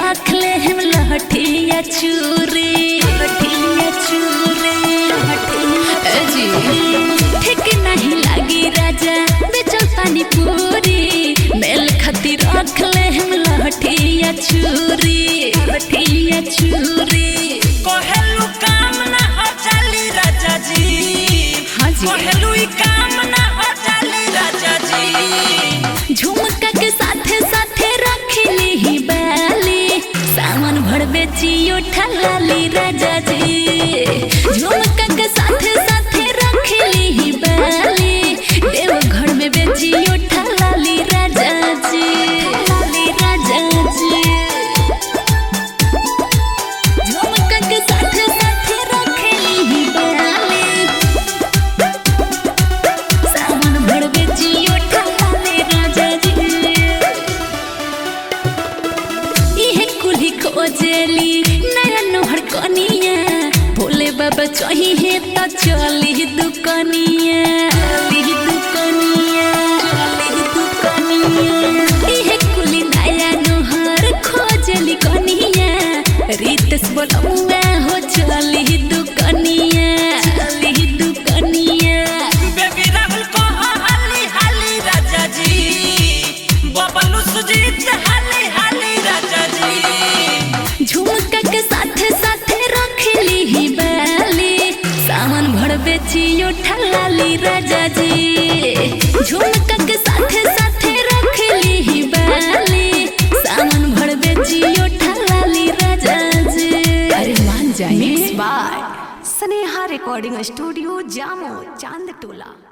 रख ले हम लहठिया चूरी लहठिया चूरी लहठिया जी ठीक नहीं लागी राजा बेचल पानी पूरी मेल खातिर रख ले हम लहठिया चूरी लहठिया चूरी कहेलू काम ना हो चाली राजा जी हाँ जी। कहेलू ई काम ना हो चाली राजा जी झुमका के साथे साथे रखली ही बाली सामान भर बेचियो ठलाली राजा जी झुमका के साथे साथे रखली ही बाली देव घर में बेचियो ठलाली राजा जी ठलाली राजा जी झुमका के साथे साथे रखली ही बाली सामान भर बेचियो ठलाली राजा जी इहे कुल्ही खोजेली नया नोहर कनिया भोले बाबा चाहिए तो चली दुकनिया चली दुकनिया चली दुकनिया इहे कुल्ही नया नोहर खोजेली कनिया रीतस बोलौआ हो चली दुकनिया चली दुकनिया बेबी राहुल को हाली हाली राजा जी बबलू सुजीत हाली हाली राजा जी झुमका के साथे साथे रखली ही बाली सामान भर बेचियो ठलाली राजा जी झुमका के साथे साथे रखली ही बाली सामान भर बेचियो ठलाली राजा जी अरे मान जाइए mix by Sneha recording studio जामो चांद टोला